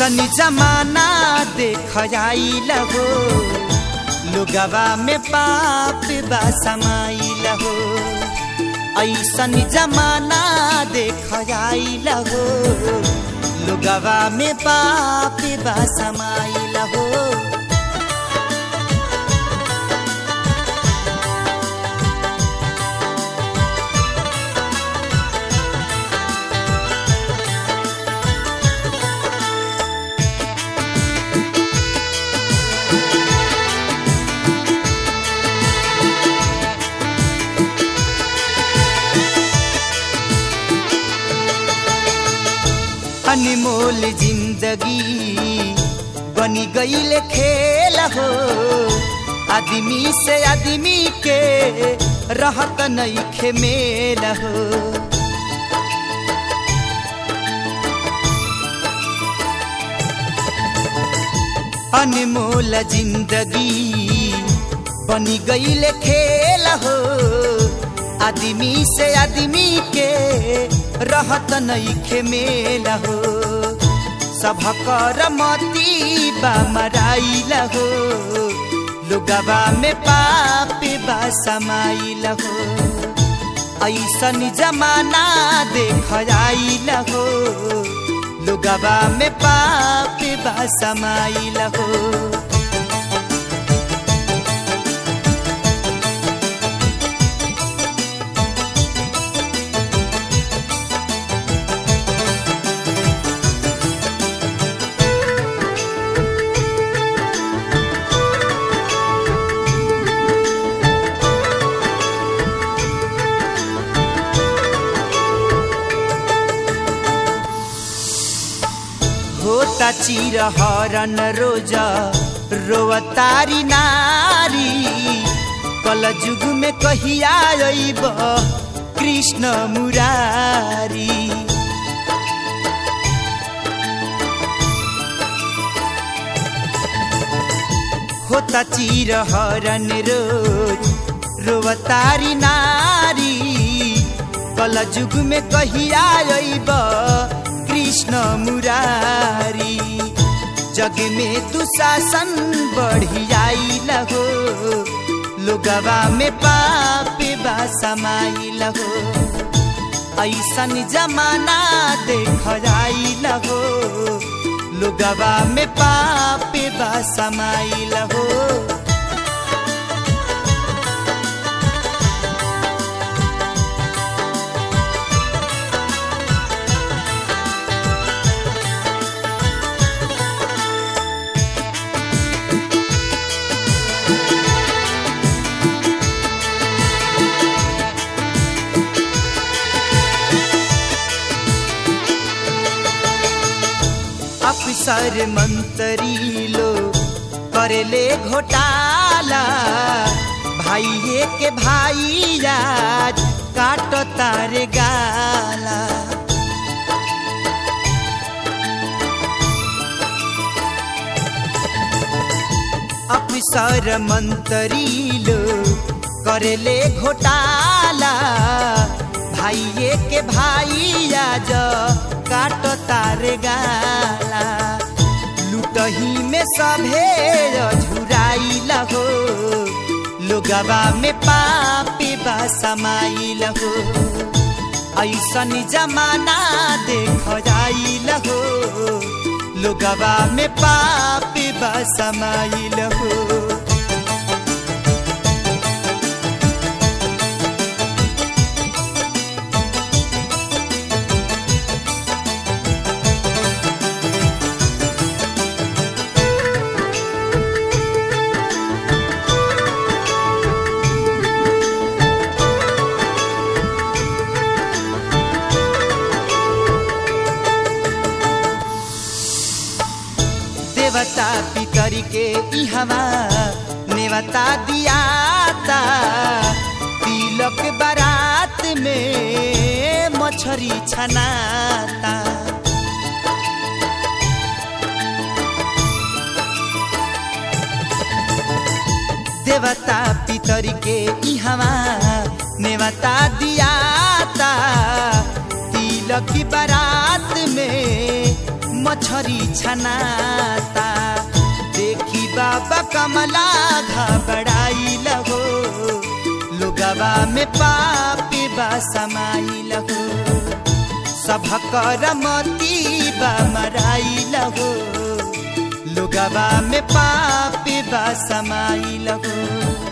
ऐसन जमाना देख आइल हो लुगवा में पाप बा समाइल हो ऐसन जमाना देख आइल हो लुगवा में पाप बा समाइल हो अनमोल जिंदगी बनी गईल खेल हो आदमी से आदमी के रहत नईखे मेल हो अनमोल जिंदगी बनी गईल खेल हो आदमी से आदमी के रहत नईखे मेल हो सबकर मती बा मराइल हो लुगवा में पाप बा समाइल हो ऐसन जमाना देख आइल हो लुगवा में पाप बा समाइल हो होता चिर हरन रोज रोवतारी नारी कल जुग में कहिया अइब कृष्ण मुरारी होता चिर हरन रोज रोवतारी नारी कल जुग में कहिया अइब कृष्ण मुरारी जग में दुशासन बढ़ियाइल हो लोगवा में पाप बा समाइल हो ऐसन जमाना देख आइल हो लोगवा में पाप बा समाइल हो अफसर मंत्री लो करेले घोटाला भाइये के भाई आज काट तारे गाला अफसर मंत्री लो करेले घोटाला भाइये के भाई आज काट तारे गाला लुटही में सभे झुराइल हो लोगवा में पापी बा समाइल हो ऐसन जमाना देख जाइल हो लोगवा में पापी बा समाइल हो देवता पितर के इहवा नेवता दियाता तिलक बारात में मछरी छनाता देवता पितर के इहवा नेवता दियाता तिलक बारात में मछरी छनाता देखी बाबा कमला घबराई लगो लुगवा में पापी बा समाई लगो सभकर मती बा मराई लगो लुगवा में पापी बा समाई लगो